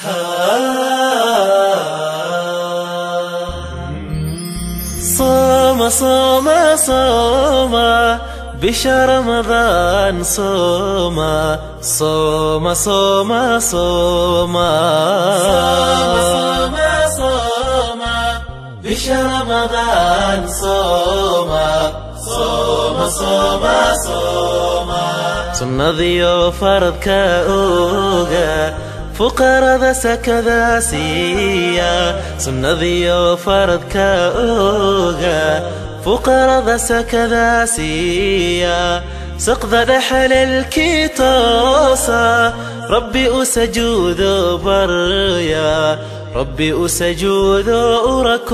صوم صوم صوم بشهر رمضان صوم صوم صوم صوم صوم صوم بشهر رمضان صوم صوم صوم صوم sunnadiyo faradka oga fuqarada sakada siiya sunnadiyo faradka oga fuqarada sakada siiya saqda dhexalelkii toosa rabbi u sajuudo barya rabbi u sajuudo u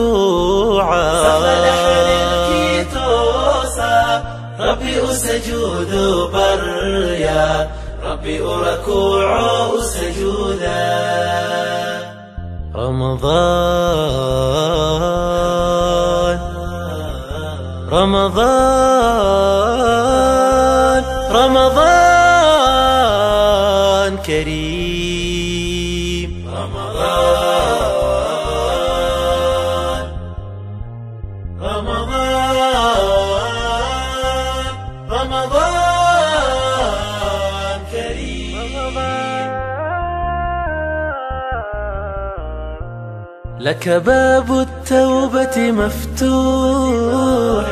rakuuca ربي أسجود بريا ربي أركوع أسجودا رمضان رمضان رمضان كريم رمضان رمضان رمضان كريم لك باب التوبة مفتوح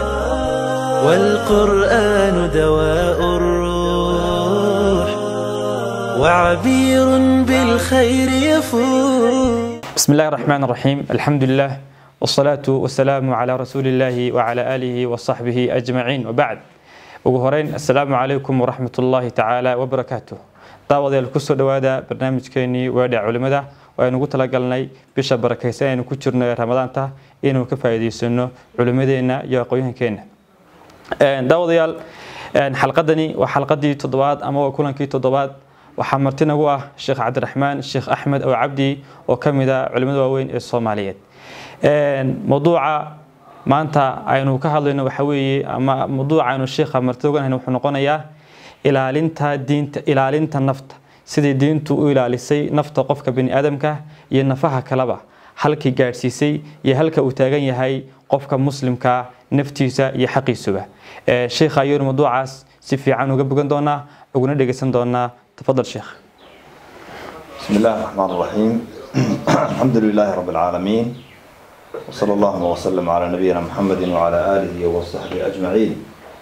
والقرآن دواء الروح وعبير بالخير يفوح بسم الله الرحمن الرحيم الحمد لله والصلاة والسلام على رسول الله وعلى آله وصحبه أجمعين وبعد ugu horeyn assalaamu calaykum waraxmat ullaahi tacaala wabarakaatuh daawadayaal kusoo dhowaada barnaamijkeenii weedha culimada oo aynu ugu talagalnay bisha barakaysan aynu ku jirno ee ramadaanta inuu ka faa'iidaysano culimadeenna iyo aqoonyahankeenna daawadayaal xalqadani waa xalqadii toddobaad ama waa kulankii toddobaad waxaa marti nagu ah sheekh cabdiraxmaan sheekh axmed ow cabdi oo ka mid ah culimada waaweyn ee soomaaliyeed mowduuca maanta aynu ka hadlayno waxa weeye ama mawduuca aynu sheekha martida oganhayn wuxuu noqonayaa ilaalinta diinta ilaalinta nafta sidii diintu u ilaalisay nafta qofka bani aadamka iyo nafaha kaleba halkii gaadhsiisay iyo halka uu taagan yahay qofka muslimka naftiisa iyo xaqiisuba sheekha ayaynu mawduucaas si fiican uga bogan doonaa uguna dhegeysan doonaa tafadal sheekh بسم الله الرحمن الرحيم الحمد لله رب العالمين وصلى الله وسلم على نبينا محمد وعلى آله وصحبه أجمعين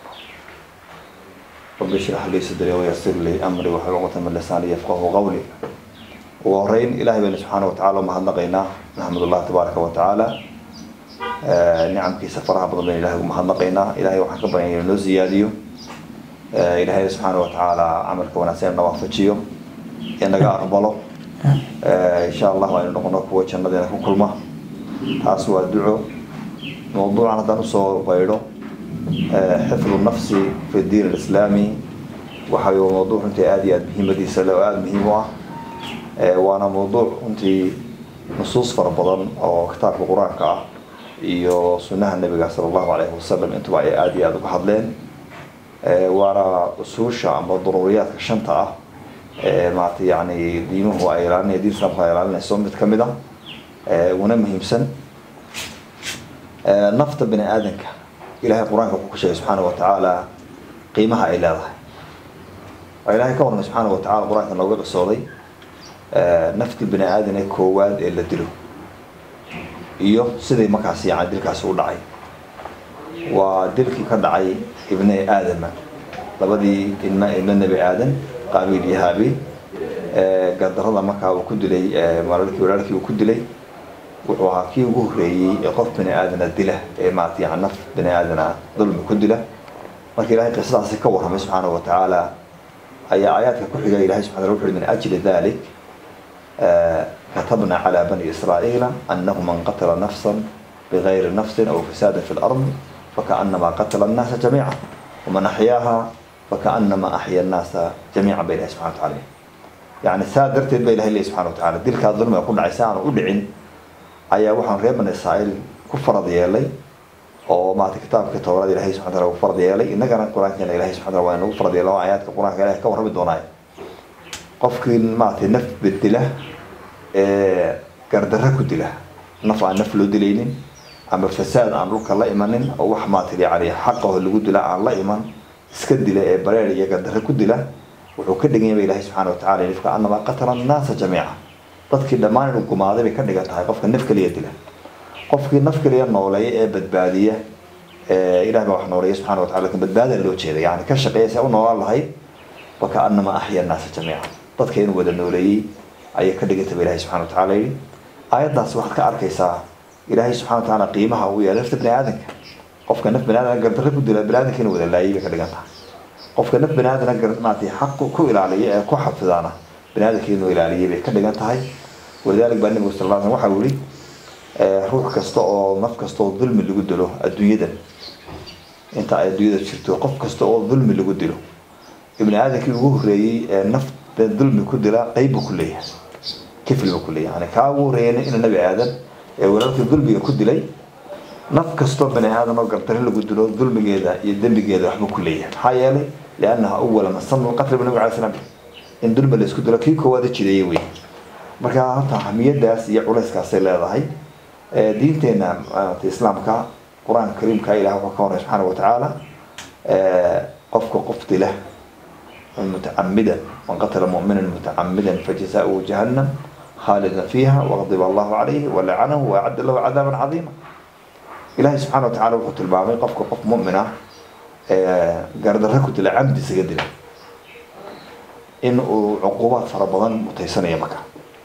رب اشرح لي صدري ويسر لي أمري واحلل عقدة من لساني يفقهوا قولي وهرين إلهي بنا سبحانه وتعالى وما هنقينا نحمد الله تبارك وتعالى آه نعم كي سفرها بضل إلهي وما هنقينا إلهي وحكى بين نو زياديو آه إلهي سبحانه وتعالى عملك وناسين نوافتشيو إنك أقبله آه إن شاء الله وإن نقول نقوة جنة كلمة taas waa duco mowduucan haddaan usoo baydho xifdu nafsi fi diin alislaami waxa uu mowduuc runtii aada iyo aada muhiimadiisa le oo aada muhiim u ah waana mowduuc runtii nusuus fara badan oo kitaabka qur-aanka ah iyo sunnaha nebiga sala allahu calayhi wasalam intuba ay aada iyo aada uga hadleen waana usuusha ama daruuriyaadka shanta ah maarata yani diimuhu ay ilaalinaya diin islamka ay ilaalinayso mid ka mid ah una muhiimsan nafta bani aadanka ilahay qur-aanka wuxuu ku sheegay subxaana wa tacaala qiimaha ay leedahay waa ilahay ka warramay subxaana wa tacala qur-aanka nooga qisooday nafti bani aadan ee koowaad ee la dilo iyo sidai markaas yani dilkaasi u dhacay waa dilkii ka dhacay ibne aadama labadii ilma ilmo nebi aadan qaabiil iyo haabiil gardarada markaa uu ku dilay walaalkii walaalkii uu ku dilay wuxuu ahaa kii ugu horreeyey ee qof bani aadana dila ee maarata yani naf bani aadana dulmi ku dila marka ilahay qisadaasi ka warramay subxaanahu wa tacaala ayaa aayaadka ku xiga ilahay subxana wuxu uhi min ajli dalik katabna calى bani israa'iila anahu man qatala nafsa bigayri nafsin aw fasaada fi lard fakaanama qatala annaasa jamiica waman axyaaha fakaanama axya annaasa jamiica ba ilahi subxana wa taala yani saa darteed ba ilahay leey subxana wa tacala dilkaa dulmiga ku dhacay si aanu u dhicin ayaa waxaan reer bani israa'iil ku farad yeelay oo maarata kitaabka towrada ilahay subxana wataala ku farad yeelay innagana qur-aankeena ilahay subxana wataala waa inagu farad yeelo aayaadka qur-aanka ilahay ka warrami doonaayo qofkii maaragtay naf bedela gardarro ku dila naf aan naf loo dilaynin ama fasaad aan dhulka la imanin oo wax maatiri yani xaqaho lagu dila aan la iman iska dila ee bareer iyo gardarro ku dila wuxuu ka dhigan yahay ilahi subxana watacala nifka anamaa qatala annaasa jamiica dadkii dhammaan inuu gumaaday bay ka dhigan tahay qofka naf keliya dila qofkii naf keliya nooleeya ee badbaadiya ilahi baa wax nooleeya subxana watacala lakin badbaada loo jeeda yani ka shaqeeya se u noolaan lahayd wakaanamaa axya annaasa jamiica dadka inuu wada nooleeyey ayay ka dhigantay ba ilahi subxana watacala yidhi aayaddaas waxaad ka arkaysaa ilaahay subxana watacaala qiimaha uu yeelay nafta bani aadamka qofka naf bani aadam gardarro ku dila bani aadamka inuu wada laayay bay ka dhigan tahay qofka naf bani aadamna maartay xaq ku ilaaliya ee ku xafidaana bani aadamka inuu ilaaliyay bay ka dhigan tahay walidalik baa nabigu sal lla slam waxa uu yihi ruux kasta oo naf kasta oo dulmi lagu dilo adduunyadan inta ay adduunyada jirto qof kasta oo dulmi lagu dilo ibni aadamkii ugu horeeyey ee nafta dulmi ku dila qeyb buu ku leeyahay kifl buu ku leeyahay yani kaa ugu horeeyay ina nabi aadan ee walaalkii dulmiga ku dilay naf kastoo bani aadan oo gardarro lagu dilo dulmigeeda iyo dembigeeda waxbuu ku leeyahay maxaa yeelay liannaha awala masanu lqatl bu nabig alay slam in dulmi la isku dilo kii koowaada jideeye wey marka horta ahamiyadaas iyo culayskaasay leedahay diinteena islaamka qur-aanka kariimka ilah wuxuu ka horey subxaana watacaala qofka qof dila mutacamidan man qatala mumina mutacamidan fajazaؤuhu jahannam khaalida fiiha waqdiba allahu calayhi walacanahu waacadda lahu cadaaban cadiima ilahay subxana wa tacala wuxuu tilmaamay qofka qof mumin ah gardarro ku dila camdi isaga dila in uu cuqubaad fara badan mutaysanaya marka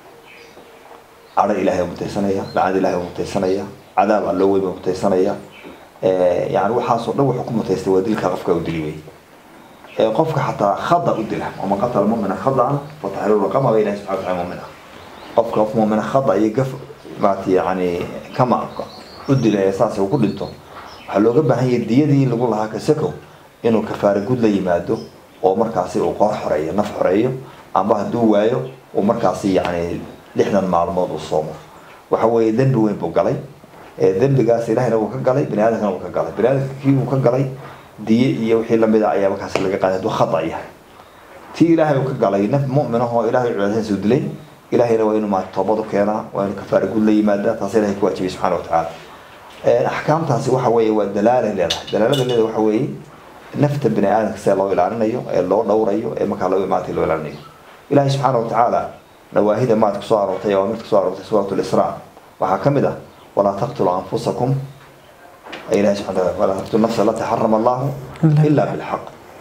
cadho ilahay mutaysanaya lacad ilahay mutaysanaya cadaab alloo weyn mutaysanaya yani waxaasoo dhan wuxuu ku mutaystay waa dilka qofka u dili wey qofka xataa khada u dila waman qatala mumina khadaan fataxriru raqama ba ilahi subxana wataala mumina qofka qof mumina khada iyo gaf maarata yani kama u dila ee saas uu ku dhinto waxaa looga baahan yahay diyadii lagu lahaa kasakow inuu kafaara gud la yimaado oo markaasi uu qoor xoreeyo naf xoreeyo amba hadduu waayo uu markaasi yani lixdan maalmood uu soomo waxa weeye dembi weyn buu galay dembigaas ilahina wuu ka galay bani aadamkana wuu ka galay bani aadamka kii uu ka galay diye iyo wixii lamida ayaa markaasi laga qaaday hadduu khada yahay tii ilaahay uu ka galay naf mu'min ah oo ilahay cibaadadiisa u dilay ilahayna waa inuu maata toobad u keenaa waa inuu kafaara gud la yimaada taas ilahay ku waajibay subxana watacaala axkaamtaasi waxa weeye waa dalaalay leedahay dalaalada leedahay waxa weeye nafta bani aadamka see loo ilaalinayo ee loo dhowrayo ee markaa loo imaatay loo ilaalinayo ilahay subxaana watacaala nawaahida maad kusoo aroortay waa mid kusoo aroortay suurat lisraa waxaa ka mid ah walaa taqtulu anfusakum ilahay subxana wataala walaa taqtulu nafsa allati xarama allahu ila bilxaq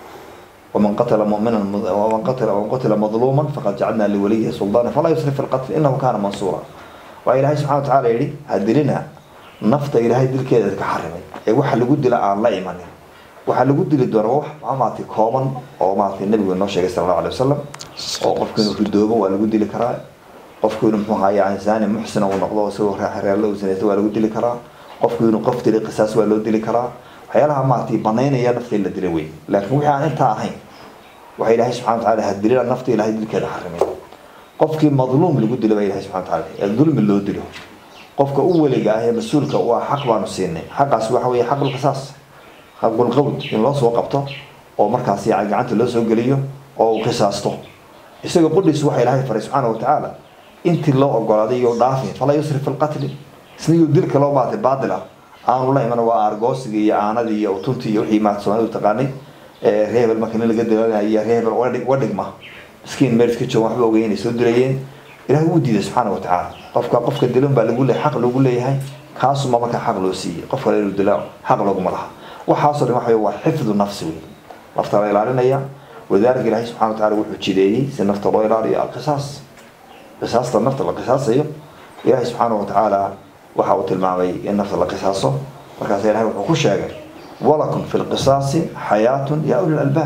ومن قتل مؤمنا ومن قتل ومن قتل مظلوما فقد جعلنا لوليه سلطانا فلا يسرف في القتل انه كان منصورا وإلهي سبحانه وتعالى يلي هدلنا نفط إلهي دل كذا كحرمي إيه وح اللي قد لا الله إيمانه وح اللي قد اللي دور روح ما معطي كومن أو معطي النبي والنبي صلى الله عليه وسلم أو قف كانوا في الدوبة ولا قد اللي كرا قف كانوا محوها يعني زاني محسن ونقضه وسوى راح ريال وزنيته ولا قد اللي كرا قف كانوا قفت لي قصاص ولا قد اللي كرا waxyaalaha maartay banaynaya nafta in la dila wey laakiin wixii aan intaa ahayn waxa ilaahay subxana wataala hadilina nafta ilahay dilkeeda xarimay qofkii madluum lagu dilo baa ilahay subxana wataala ee dulmi loo dilo qofka u weliga ah ee mas-uulka waa xaq baanu siinay xaqaas waxa weeye xaqulqisaas xaqulqawd in loo soo qabto oo markaas yani gacanta loo soo geliyo oo uu qisaasto isaga qudhiis waxa ilaahay faray subxaana watacaala intii loo ogolaaday iyo dhaafin falaa yusrif fi lqatli isnigii dilka loo baatay baadil ah aanu la iman waa argoosiga iyo aanadii iyo utuntii iyo wixii maad soomaalidu taqaanay reebel marka nin laga dilanaya reebel wadhigma miskiin meel iska joogan waxba ogeyn inay soo dilayeen ilahay wuu diiday subxaana watacaala qofka qofka dilan baa lagu leeyahay xaq loogu leeyahay kaasuma markaa xaq loo siiyey qof kale inuu dila xaq looguma laha waxaasoo dhan waxa waa xifdu nafsi wey nafta la ilaalinaya wadaalika ilahay subxana watacaala wuxuu jideeyey si nafta loo ilaaliyo alqisaas qisaasta nafta la qisaasayo ilahay subxaana watacaala waxa uu tilmaamay in nafta la qisaaso markaas ilahay wuxuu ku sheegay walakum fi lqisaasi xayaatun yaa uli lalbaab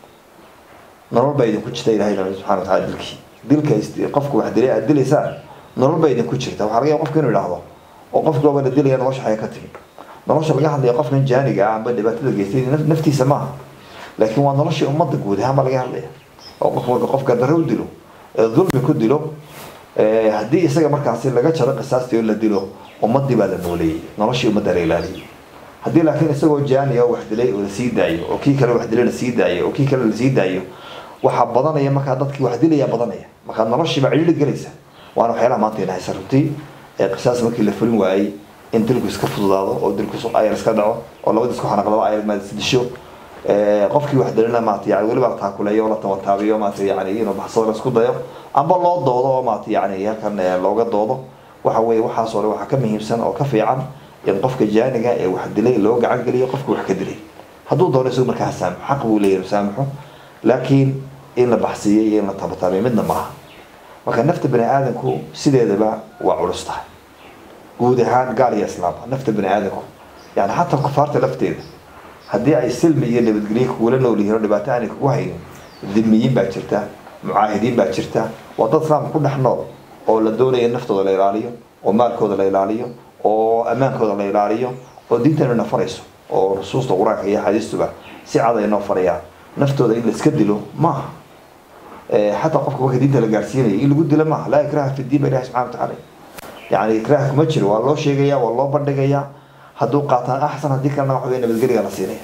nolol baa idinku jirta ilahay subxana wataala dilkii dilka qofku wax dilay aad dilaysaan nolol baa idinku jirta waxaa laga yaaba qofka inuu idhaahdo oo qofki looba la dilaya nolosha xaya ka timi nolosha laga hadlaya qofkan jaaniga ah amba dhibaatada geystay naftiisa maaha laakiin waa noloshii ummadda guud ahaan baa laga hadlaya oo qof marka qofka darre u dilo ee dulmi ku dilo haddii isaga markaasi laga jaro qisaastii oo la dilo ummadii baa la nooleeyey noloshii ummadda la ilaaliyey haddii laakiin isagoo jaaniya wax dilay oo lasii daayo oo kii kale wax dilay lasii daayo oo kii kale lasii daayo waxaa badanaya markaa dadkii wax dilaya badanaya markaa noloshiiba cidhiidhi gelaysa waana waxyaalaha maanta ina haysa runtii qisaas markii la fulin waayey in dilku iska fududaado oo dilku ayar iska dhaco oo labadii isku xanaqlaba ayar maad isdisho qofkii wax dalina maata yani weliba la taakuleeyo la tabataabiyo maata yani inuu baxsado la isku dayo amba loo doodo oo maata yani halkan looga doodo waxa weeye waxaas oo dhan waxaa ka muhiimsan oo ka fiican in qofka jaaniga ee wax dilay loo gacan geliyo qofka wax ka dilay hadduu doono isagu markaa saamaxo xaq buu leeyahay saamaxo laakiin in la baxsiiyey iyo in la tabataabiyo midna maaha marka nafta bani aadamku sideedaba waa culus tahay guud ahaan gaal iyo islaamba nafta bani aadamku yani xataa kufaarta lafteeda haddii ay silmi iyo nabadgelyo kugula nool yihiin oo dhibaato aanay kugu haynin dhimiyiin baa jirta mucaahidiin baa jirta waa dad islaamka ku dhex nool oo la doonaya in naftooda la ilaaliyo oo maalkooda la ilaaliyo oo ammaankooda la ilaaliyo oo diintana na farayso oo nusuusta qur-aanka iyo axaadiistuba si cad ay noo farayaan naftooda in la iska dilo maaha xataa qofka marka diinta la gaarsiinayo in lagu dilo maaha laa ikraha fi diin ba ilahi subxana watacaala yani ikraha kuma jiro waa loo sheegaya waa loo bandhigayaa hadduu qaataan axsan haddii kalena waxa wey nabadgeliga la siinaya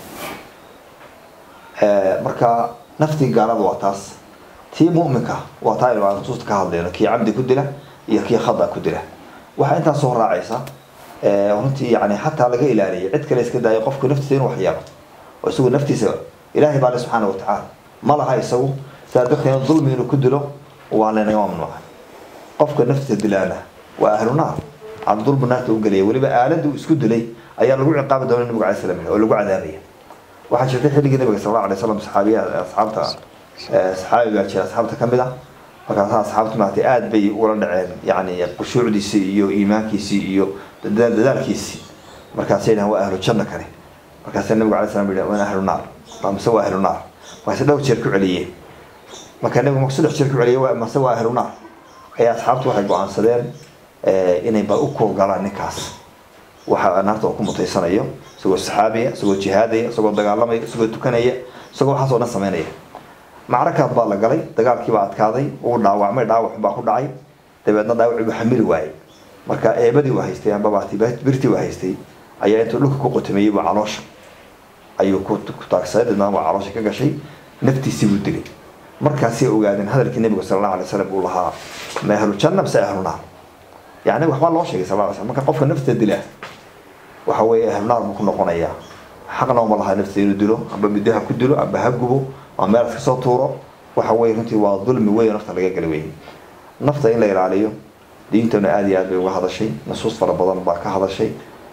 marka naftii gaalada waa taas tii mu'minka waa taa aynu nusuusta ka hadlayno kii camdi ku dila iyo kii khada ku dila waxaa intaas soo raacaysa runtii yani xataa laga ilaaliyay cid kale iska daayo qofku naftiisa inuu waxyaabo oo isagu naftiisa ilaahay baa le subxaana watacaala ma laha isagu sidaa darteed dulmi inuu ku dilo waa laynaga mamnuuca qofka naftiisa dilaana waa ahlu naar aan dulbu naarta u gelaya weliba aaladii uu isku dilay ayaa lagu ciqaabi doona nabiga alay slam oo lagu cadaabaya waxaa jirtay xilligii nabiga sal alla alay slam saxaabiya asxaabta saxaabi baa jira asxaabta kamid ah markaasa asxaabta maartay aada bay ula dhaceen yani khushuucdiisii iyo iimaankiisii iyo dadaalkiisii markaasay dhahan waa ahlu janno kale markaasa nabiga alay slam yidhi waa ahlu naar mise waa ahlu naar markaase dhowr jeer ku celiyeen marka nabigu marka saddex jeer ku celiyay mase waa ahlu naar ayaa asxaabtu waxay go-aansadeen inay ba u kuurgalaan ninkaas waxa naarta uu ku mutaysanayo isagoo saxaabiya isagoo jihaadaya isagoo dagaalamaya isagoo tukanaya isagoo waxaas oo dhan sameynaya macrakaad baa la galay dagaalkii baa adkaaday uu dhaawacmay dhaawac baa ku dhacay dabeedna dhaawacii buu xamili waayey marka eebadii uu haystay ambabaati birtii uu haystay ayaa intuu dhulka ku qotameeyey buu caloosha ayuu ku taagsaday dadna waa caloosha ka gashay naftiisii buu dilay markaasay ogaadeen hadalkii nabiga sala allahu alay wasalam uu lahaa ma ahlu janna mise ahlu naar yani waxbaa loo sheegay sal sl marka qofka nafta dila waxa weeye ahlu naar buu ku noqonayaa xaqna uma laha nafta inuu dilo amba middo ha ku dilo amba ha gubo ama meel iska soo tuuro waxa weye runtii waa dulmi weyn nafta laga gala weyey nafta in la ilaaliyo diintana aada iyo aad bay uga hadashay nusuus fara badan baa ka hadashay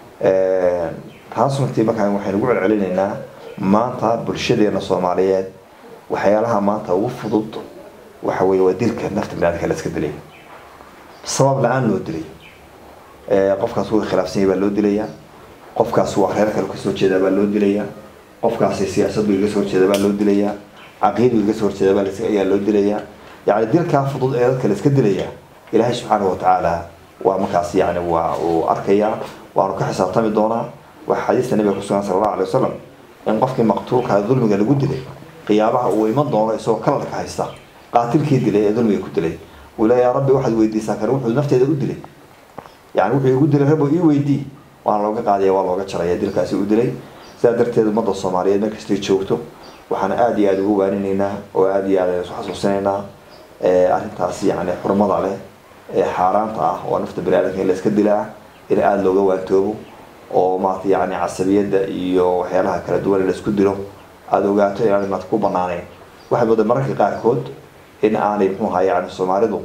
taas runtii markaa waxaynu ugu celcelinaynaa maanta bulshadeena soomaaliyeed waxyaalaha maanta ugu fudud waxa weye waa dilka nafta binaadamka la iska dilay sabab la-aan loo dilay qofkaas wuu khilaafsan yahay baa loo dilayaa qofkaas waa reer kale kasoo jeedaa baa loo dilayaa qofkaasi siyaasad buu iga soo horjeeda baa loo dilayaa caqiid buu iga soo horjeeda baa ayaa loo dilayaa yani dilkaa fudud ee dadka la iska dilayaa ilaahay subxaanahu watacaala waa markaas yani waa uu arkayaa waanu ka xisaabtami doonaa waxaa xadiista nabiga kusugan sala allahu alay wasalam in qofkii maqtuulka dulmiga lagu dilay qiyaabaha uu iman doono isagoo kalalka haysta qaatilkii dilay ee dulmiga ku dilay uu le yaa rabbi waxaad weydiisaa kare wuxuu nafteeda u dilay yani wuxuu igu dilay rabo ii weydii waana looga qaadaya waa looga jaraya dilkaasi u dilay sidaa darteed ummadda soomaaliyeed markastay joogto waxaana aada iyo aada ugu waaninaynaa oo aada iyo aad aynu isu xasuusinaynaa arrintaas yani xurmada leh ee xaaraanta ah oo nafta baniaadamka in la iska dilaa in aada looga waantoobo oo maarata yani casabiyadda iyo waxyaalaha kala duwan in la isku dilo aada ogaato inaanay maata ku banaanayn waxay mooda mararka qaarkood in aanay muxuu ahaa yani soomaalidu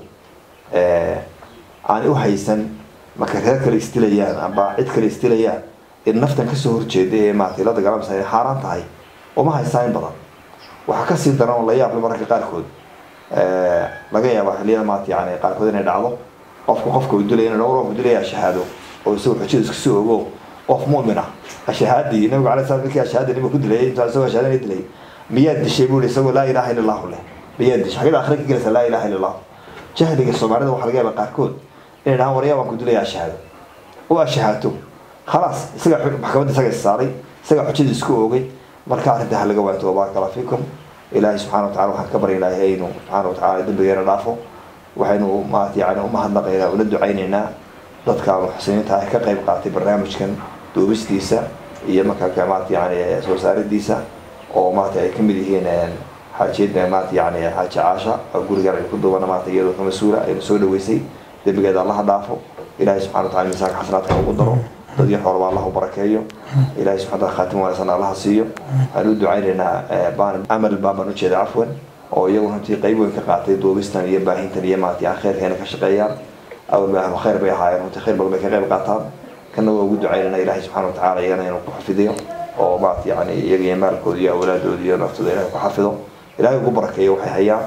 aanay u haysan marka reer kale isdilayaan amba cid kale isdilayaan in naftan kasoo horjeeda ee maarata la dagaalamasa inay xaaraan tahay uma haystaa in badan waxaa kasii daran oo la yaable mararka qaarkood laga yaaba xiliyada maarata yani qaarkood inay dhacdo qofka qofka uu dilay inuu dhowr dilaya shahaado oo isagu xujada iska soo ogo qof mu'min ah ashahaadii nabiga alay slam markii ashahaada nabiga ku dilay intuu isagoo ashahaada dilay miyaad dishay buu isagoo laa ilaha illa allahu leh miyaad dishay xagada akhira ka gelaysa laa ilaha illa allah jahliga soomaalida waxaa laga yaaba qaarkood inay dhahaan waryaa waan ku dilaya ashahaado oo ashahaato khalaas isaga maxkamadda isaga saaray isaga xujada isku oogay marka arrinta ha laga waanto baaraka allah fiikum ilaahay subxana wa tacala waxaan ka baryaynaa inuu subxaana wa tacala dembigeena dhaafo waxaynu maarata yani umahadnaqaynaa una ducaynaynaa dadka muxsiniinta ah ka qayb qaatay barnaamijkan duubistiisa iyo markaa maarata yani soo saaridiisa oo maarata ay kamid yihiin xaajiyada maarata yani xaaji caasha oo gurigan ay ku duubana maarata iyadoo ka mas-uula aynu soo dhaweysay dembigeeda allaha dhaafo ilaahay subxana wa tacala miisaanka xasanaadka ugu daro dad iyo xoolaba allah u barakeeyo ilaahay subxana wa khaatim wanaagsan allaha siiyo waxaan u ducaynaynaa baan amal baan baan ujeeda cafwan oo iyagu runtii qayb weyn ka qaatay duubistan iyo baahintan iyo maaragtay aan khayrkeena ka shaqeeyaan awal baa ahlu khayr bay ahaayeen runtii khayr badan bay ka qayb qaataan kana waa ugu ducaynayna ilaahay subxana wa tacala iyagana inuu ku xafidiyo oo maaragtay yani iyaga iyo maalkooda iyo awlaadooda iyo naftooda ilahay ku xafido ilaahay ugu barakeeyo waxay hayaan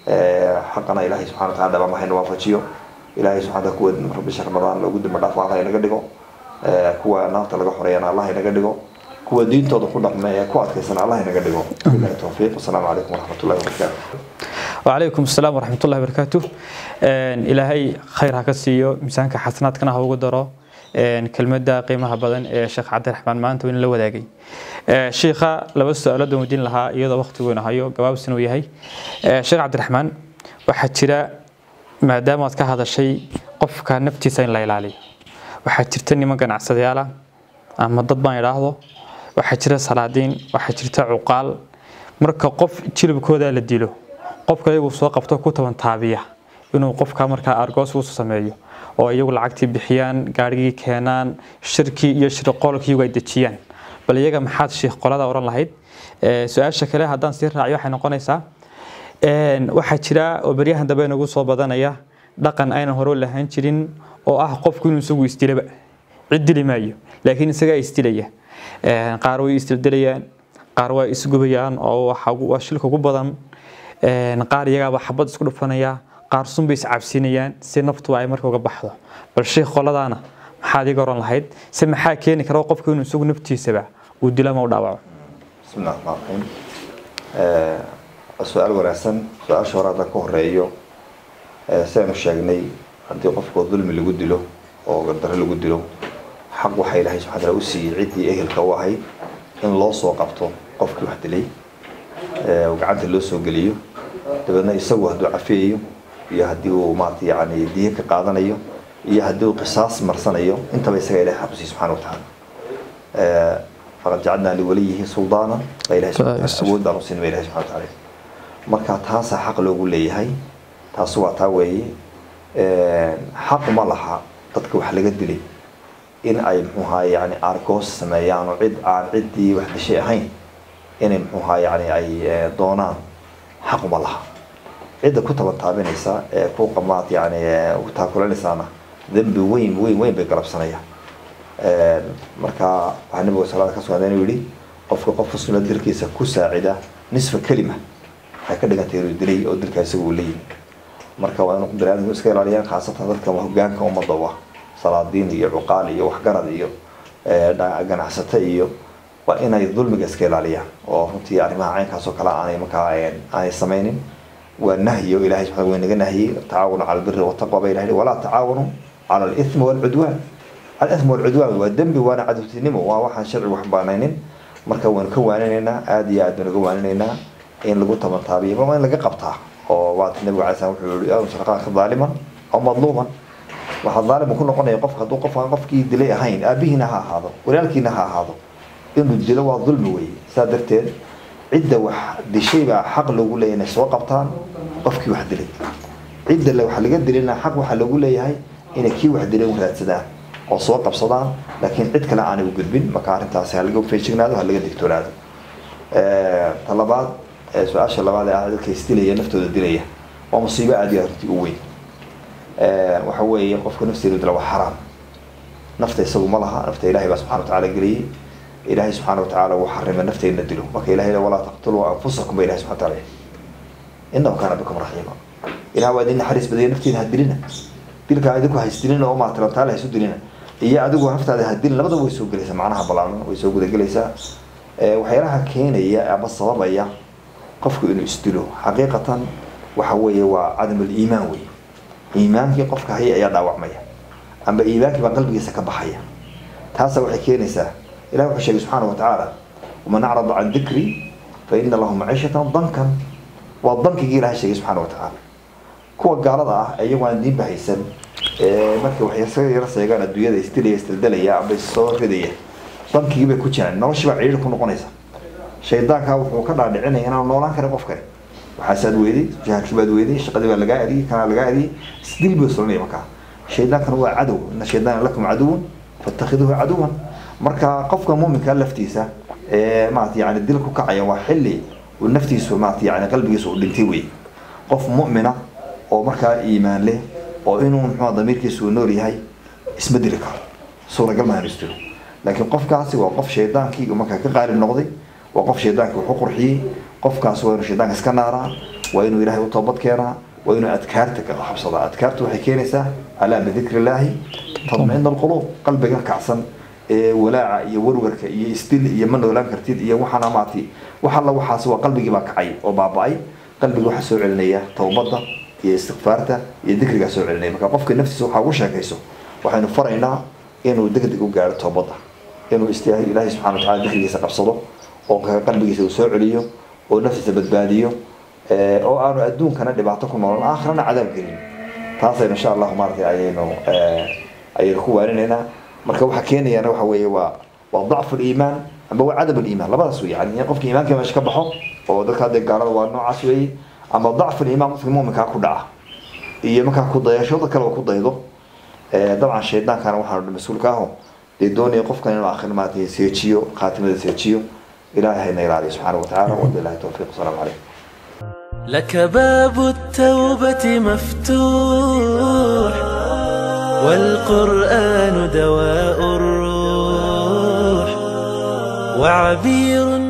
xaqana ilaahay subxana wa tacala dhabama hayna waafajiyo ilaahay subxana kuwa bisha ramadaan loogu dambi dhaafo allah inaga dhigo kuwa naarta laga xoreeyana allah inaga dhigo kuwa diintooda ku dhaqma ee ku adkaysana allah inaga dhigo bilahi towfiiq wasalaamu calaykum waraxmatullahi wabarakaatu وعليكم السلام ورحمة الله وبركاته إلهي خير هكسيو ميزانك حسنات كنا هو قدرو كلمة قيمها بدن شيخ عبد الرحمن مانت وين لو ذاقي شيخا لو سؤال دو مدين لها يدا وقت وين هايو جواب سنوي هي شيخ عبد الرحمن waxaa jira maadaama aad ka hadashay qofka naftiisa in la ilaaliyo waxaa jirta niman ganacsadayaal ah ama dad baan idhaahdo waxaa jira salaadiin waxaa jirta cuqaal marka qof jilibkooda la dilo qofka iyagu soo qabto ku taban taabiya inuu qofka markaa argoos uu sameeyo oo iyagu lacagtii bixiyaan gaarigii keenaan shirkii iyo shirqoolkii iyagu ay dejiyaan bal iyaga maxaad sheekh qolada oran lahayd su-aasha kale haddaan sii raaciyo waxay noqonaysaa waxaa jira oo beryahan dambe nagu soo badanaya dhaqan aynan hore lahaan jirin oo ah qofku inuu isagu isdilaba cid dili maayo laakiin isagaa isdilaya qaar way isdildilayaan qaar waa isgubayaan oo waa shilka ugu badan qaar iyagaaba xabad isku dhufanaya qaar sunbay iscabsinayaan si naftu ay marka uga baxdo bal sheekh qoladaana maxaad iga oran lahayd se maxaa keeni kara qofku inuu isagu naftiisaba uu dilo ama u dhaawaco بسم الله الرحمن الرحيم su-aal wanaagsan su-aasha hore haddaan ka horeeyo sidaynu sheegnay haddii qofkoo dulmi lagu dilo oo gardaro lagu dilo xaq waxaa ilaahay subxana taala u siiyey ciddii ehelka u ahayd in loo soo qabto qofkii wax dilay oo gacanta loo soo geliyo dabeedna isagu hadduu cafiyayo iyo haddii uu maarata yani diyo ka qaadanayo iyo haddii uu qisaas marsanayo intaba isaga ilahay xaq u siiyey subxana wa tacaala faqad jacalnaa liwaliyihi suldaana baa ilahay subxana wa taala awood baan u siin ba ilahay subxana wa taala marka taasaa xaq loogu leeyahay taasi waa taa weeye xaq ma laha dadka wax laga dilay in ay mxuuhaa yani argoos sameeyaan oo cid aan ciddii wax dishay ahayn inay mxuuhaa yani ay doonaan xaq uma laha cidda ku tabantaabinaysa ee ku qamaad yani ku taakulanaysaana dembi weyn weyn weyn bay galabsanayaan marka waxaa nabiga salaada ka sugnaada inuu yihi qofka qof muslima dilkiisa ku saacida nisfa kelima waxay ka dhigantay inuu dilay oo dilkaa isaga uu leeyihi marka waa inuu baniaadamku iska ilaaliyaan khaasatan dadka hogaanka ummadda u ah salaadiin iyo cuqaal iyo waxgarad iyo ganacsato iyo waa inay dulmiga iska ilaaliyaan oo runtii arrimaha caynkaas oo kale aanay markaa aanay samaynin waa nahyo ilahay subxana wa naga nahyey tacaawanu cala albiri wataqwa ba ilahi walaa tacaawanu cala alithmi walcudwaan alithmi walcudwaan waa dembi waana cadowtinimo waa waxaan sharci wax banaynin marka waynu ka waaninaynaa aada iyo aad baynu ka waaninaynaa in lagu tabantaabiyo ma in laga qabtaa oo waata nabiga alay slam wuxuu yihi asalqaaka daaliman aw madluuman waxaa daalim ku noqonaya qofka hadduu qof aan qofkii dilay ahayn aabihiina ha ahaado walaalkiina ha ahaado inuu dilo waa dulmi weeye saa darteed cidda wax dishay baa xaq loogu leeyahay inay soo qabtaan qofkii wax dilay cidda wax laga dilina xaq waxaa loogu leeyahay inay kii wax dilay u raadsadaan oo soo qabsadaan laakiin cid kale aanay u gudbin marka arrintaasi ha laga feejignaado ha laga digtoonaado ta labaad su-aasha labaad ee ah dadka isdilaya naftooda dilaya waa musiibo aada iyo arrintii u weyn waxa weeye qofka nafteedu dila waa xaraam nafta isagu ma laha nafta ilahay baa subxana watacaala geliyey ilahay subxaana watacaala wuu xarimay nafteedna dilo marka ilahay walaa taqtuluu anfusakum ba ilahay subxana wataala inahu kaana bikum raxiima ilaha waa idin naxariis badaya nafteeda ha dilina dilka idinku haysdilina oo maatalantaale haysu dilina iyo adigu naftaada ha dilin labadaba way soo gelaysaa macnaha balaanan way soo gudagelaysaa waxyaalaha keenaya ama sababaya qofku inuu isdilo xaqiiqatan waxa weeye waa cadam aliimaan wey iimaankii qofka haya ayaa dhaawacmaya amba iimaankii baa qalbigiisa ka baxaya taasa waxay keenaysaa ilahi wuxuu sheegay subxaana watacaala waman acrada can dikri fa ina lahu maciishatan dankan waa dankigii ilahay sheegay subxaana watacaala kuwa gaalada ah iyagu aan diinba haysan markay waxyasaga yara seegaan adduunyada isdilaya isdaldalaya amba soo ridaya dankigii bay ku jiraan noloshii baa ciidhi ku noqonaysa shaydaanka wuxuu ka dhaadhicinaya inaan noolaan karin qofkani waxaasaad weyday jihaadkii baad weyday shaqadii baa lagaa adiyey kanaa lagaa adiyey isdil buu solanaya markaa shaydaankana waa cadow ina shaydaana lakum caduwan fatakhiduuhu caduwan marka qofka muuminka laftiisa ee maarata yani dil ku kacaya waa xilli uu naftiisu maarata yani qalbigiisa uu dhintay wey qof mu'mina oo markaa iimaan leh oo inuu muxuu damiirkiisa uu nool yahay isma dili karo suuragal maahan istiro laakiin qofkaasi waa qof shaydaankii uu markaa ka qaalib noqday waa qof shaydaankii wuxu qurxiyey qofkaas waa inuu shaydaanka iska naaraa waa inuu ilaahay u toobad keenaa waa inuu adkaarta ka xabsadaa adkaartu waxay keenaysaa alaa bidikri illaahi tadmicina alquluub qalbiga kacsan ee walaaca iyo warwarka iyo isdil iyo ma noolaan kartid iyo waxaana maartay wax alla waxaas waa qalbigii baa kacay oo baaba-ay qalbiga waxaa soo celinaya towbadda iyo istikfaarta iyo dikrigaa soo celinaya marka qofka naftiisa waxaa ugu sheekayso waxaynu faraynaa inuu degdeg u gaaro toobadda inuu istiyaahay ilaahay subxana wa tacala dikrigiisa qabsado oo qalbigiisa uu soo celiyo oo naftiisa badbaadiyo oo aanu adduunkana dhibaato ku noolan aakhirana cadaab gelin taasaynu insha allahu maaratay ayaynu ayaynu ku waarinaynaa marka waxa keenayana waxa weeye waa waa dacfu liimaan amba waa cadab liimaan labadaas wey yani in qofka iimaanka meesha ka baxo oo dadka hadee gaalada waa noocaas weeye ama dacfu liimaan qofka muuminkaa ku dhaca iyo markaa ku dayasho dad kale oo ku daydo dabcan shaydaankana waxaanu mas-uulka aho dee doonaya qofkan inuu aakhir maarata seejiyo khaatimada seejiyo ilaahay hayna ilaaliyo subxaana wa tacaala wabilahi towfiiq asalaamu calaykum لك باب التوبة مفتوح والقرآن دواء الروح وعبير